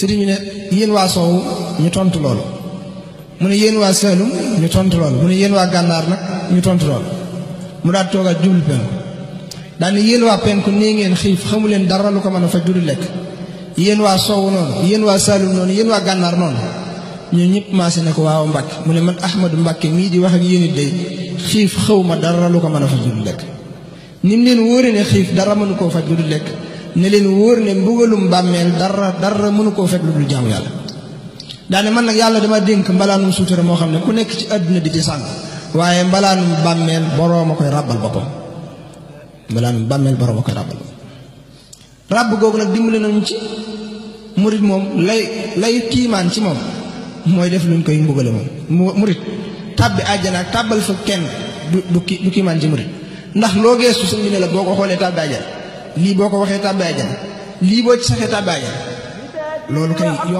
sëriñ bi ne yéen waa soowu ñu tontu loolu mu ne yéen waa Saalum ñu tontu loolu mu ne yéen waa gànnaar nag ñu tontu loolu mu daal toogaat jublu penku daal ne yéen waa penku nii ngeen xiif xamu leen dara lu ko mën a faj du lekk yéen waa soowu noonu yéen waa Saalum noonu yéen waa gànnaar noonu ñoo ñëpp maase ne ko waaw Mbàkke mu ne man Ahmadu Mbàkke mii di wax ak yéen it day xiif xaw ma dara lu ko mën a faj du lekk ni mu leen wóore ne xiif dara mënu koo faj lu dul lekk ne leen wóor ne mbugalum bàmmeel dara dara mënu koo fekk lu dul jaamu yàlla daane man nag yàlla dama dénk mbalaanum suutura moo xam ne ku nekk ci àdduna di ci sàng waaye mbalaanum bàmmeel boroom a koy ràbbal boppam mbalaanum bàmmeel boroom a koy ràbbal boppam ràbb googu nag dimbale nañu ci murit moom lay lay tiimaan ci moom mooy def luñ koy mbugale moom murit tàbbi àjjana ak tàbbal fa kenn du du ki du kiimaan ci murit ndax loo geestu sëñ bi ne la boo ko xoolee tàbbi àjjana lii boo ko waxee tàbbi àjjana lii boo ci saxee tàbbi àjjana loolu kay